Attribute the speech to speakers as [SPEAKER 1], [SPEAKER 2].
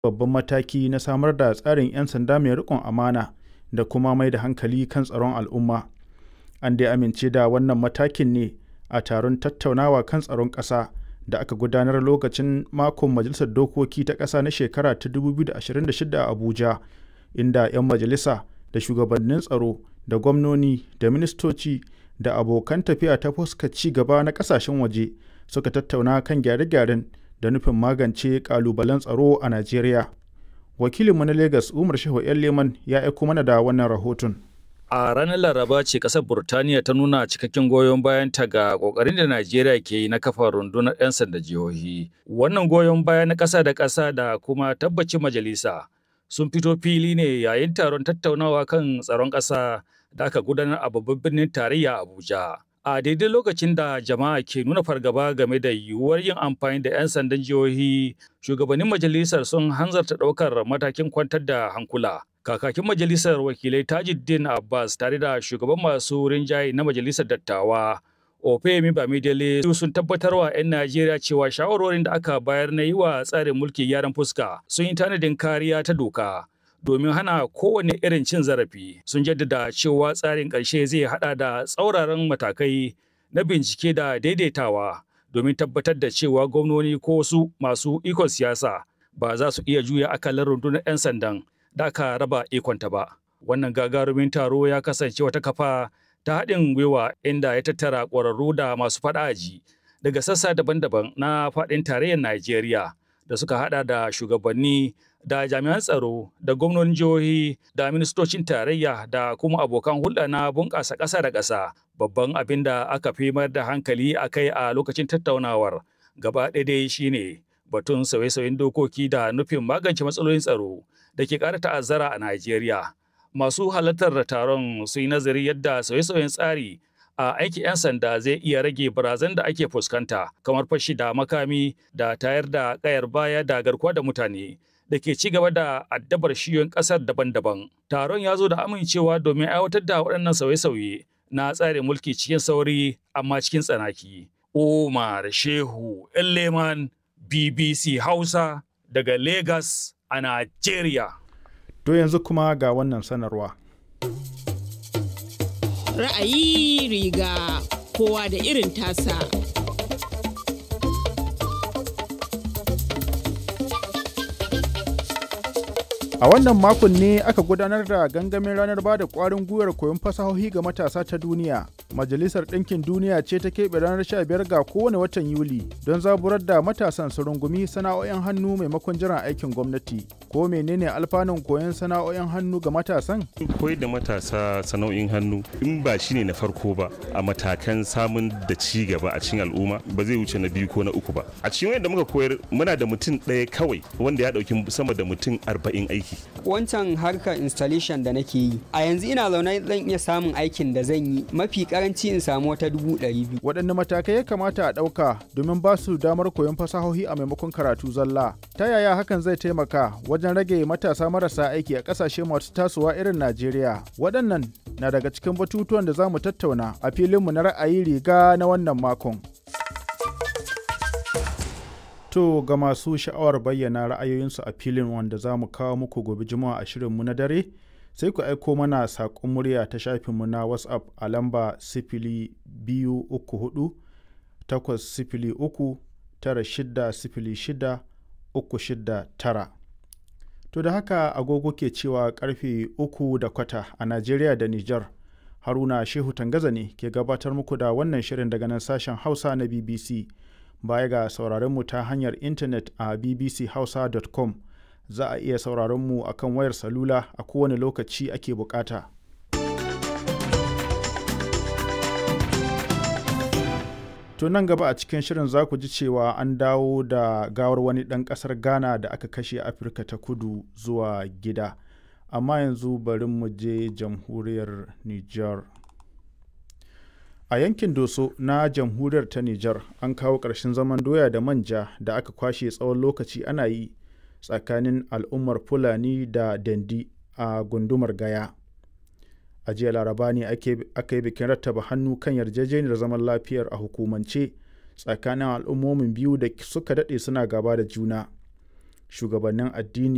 [SPEAKER 1] babban mataki na samar da tsarin 'yan sanda mai riƙon amana da kuma mai da hankali kan tsaron al'umma. An dai amince da wannan matakin ne a taron tattaunawa kan tsaron ƙasa da aka gudanar lokacin makon Majalisar Dokoki ta ƙasa na shekara ta 2026 a Abuja, inda 'yan majalisa da shugabannin tsaro da gwamnoni da ministoci da abokan tafiya ta fuskar ci gaba na ƙasashen waje suka tattauna kan gyare-gyaren da nufin magance ƙalubalen tsaro a Najeriya. Wakilinmu na Legas Umar Shehu 'yan Leman ya aiko mana da wannan rahoton.
[SPEAKER 2] A ranar Laraba ce ƙasar Burtaniya ta nuna cikakken goyon bayanta ga ƙoƙarin da Najeriya ke yi na kafa rundunar 'yan sanda jihohi. Wannan goyon baya na ƙasa da ƙasa da kuma tabbacin majalisa sun fito fili ne yayin taron tattaunawa kan tsaron ƙasa da aka gudanar a babban birnin tarayya Abuja. A daidai lokacin da jama'a ke nuna fargaba game da yiwuwar yin amfani da 'yan sandan jihohi, shugabannin majalisar sun hanzarta ɗaukar matakin kwantar da hankula. Kakakin majalisar wakilai Tajuddin Abbas tare da shugaban masu rinjaye na majalisar dattawa Ofemi Bamidele sun tabbatar wa 'yan Najeriya cewa shawarorin da aka bayar na yi wa tsarin mulki gyaran fuska sun yi tanadin kariya ta doka. domin hana kowane irin cin zarafi sun jaddada cewa tsarin ƙarshe zai hada da tsauraran matakai na bincike da daidaitawa domin tabbatar da cewa gwamnoni ko su masu ikon siyasa ba za su iya juya akalar rundunar 'yan sandan da aka raba ikonta ba wannan gagarumin taro ya kasance wata kafa ta haɗin gwiwa inda ya tattara ƙwararru da masu faɗaji daga sassa daban-daban na faɗin tarayyar najeriya da suka hada da shugabanni da jami'an tsaro da gwamnonin jihohi da ministocin tarayya da kuma abokan hulɗa na bunƙasa ƙasa da ƙasa babban abin da aka fi mayar da hankali a kai a lokacin tattaunawar gaba ɗaya dai shine batun sauye-sauyen dokoki da nufin magance matsalolin tsaro da ke ƙara ta'azzara a Najeriya. Masu halartar taron sun yi nazari yadda sauye-sauyen tsari a aikin 'yan sanda zai iya rage barazan da ake fuskanta kamar fashi da makami da tayar da ƙayar baya da garkuwa da mutane. da ke ci gaba da addabar shiyoyin ƙasar daban-daban. Taron ya zo da amincewa domin aiwatar da waɗannan sauye-sauye na tsarin mulki cikin sauri amma cikin tsanaki. Umar Shehu Leman BBC Hausa daga Lagos a Najeriya.
[SPEAKER 1] To yanzu kuma ga wannan sanarwa.
[SPEAKER 3] Ra'ayi riga kowa da irin tasa.
[SPEAKER 1] A wannan makon ne aka gudanar da gangamin ranar ba da ƙwarin gwiwar koyon fasahohi ga matasa ta duniya. Majalisar Ɗinkin Duniya ce ta keɓe ranar 15 ga kowane watan Yuli don zaburar da matasan su rungumi sana'o'in hannu maimakon jiran aikin gwamnati. Ko menene alfanun koyon sana'o'in hannu ga matasan?
[SPEAKER 4] Koyar da matasa sana'o'in hannu in ba shi ne na farko ba a matakan samun da ci gaba a cikin al'umma ba zai wuce na biyu ko na uku ba. A cikin wanda muka koyar muna da mutum ɗaya kawai wanda ya ɗauki sama da mutum arba'in aiki.
[SPEAKER 5] Wancan harkar installation da nake yi a yanzu ina zaune zan iya samun aikin da zan yi mafi karanci in samu wata dubu ɗari biyu.
[SPEAKER 1] Waɗanne matakai ya kamata a ɗauka domin ba su damar koyon fasahohi a maimakon karatu zalla? Ta yaya hakan zai taimaka wajen rage matasa marasa aiki a ƙasashe masu tasowa irin Najeriya? Waɗannan na daga cikin batutuwan da za mu tattauna a filinmu na ra'ayi riga na wannan makon. To ga masu sha'awar bayyana ra'ayoyinsu a filin wanda za mu kawo muku gobe juma'a a shirinmu na dare sai ku aiko mana saƙon murya ta shafinmu na whatsapp a lamba sifili biyu uku hudu takwas sifili uku tara shida sifili shida uku shida tara. To da haka agogo ke cewa karfe uku da kwata a Najeriya da Nijar. Haruna Shehu Tangaza ne ke gabatar muku da wannan shirin daga nan sashen Hausa na BBC. baya ga sauraron mu ta hanyar intanet a bbchausa.com za a iya sauraron mu akan wayar salula a kowane lokaci ake bukata. To nan gaba a cikin shirin za ku ji cewa an dawo da gawar wani ɗan ƙasar Ghana da aka kashe Afirka ta kudu zuwa gida. Amma yanzu bari mu je jamhuriyar Nijar. A yankin Doso na jamhuriyar ta Nijar an kawo ƙarshen zaman doya da manja da aka kwashe tsawon lokaci ana yi tsakanin al'ummar Fulani da Dandi a gundumar Gaya. A jiya Laraba ne aka yi bikin rattaba hannu kan yarjejeniyar zaman lafiyar a hukumance tsakanin al'ummomin biyu da suka daɗe suna gaba da juna. Shugabannin addini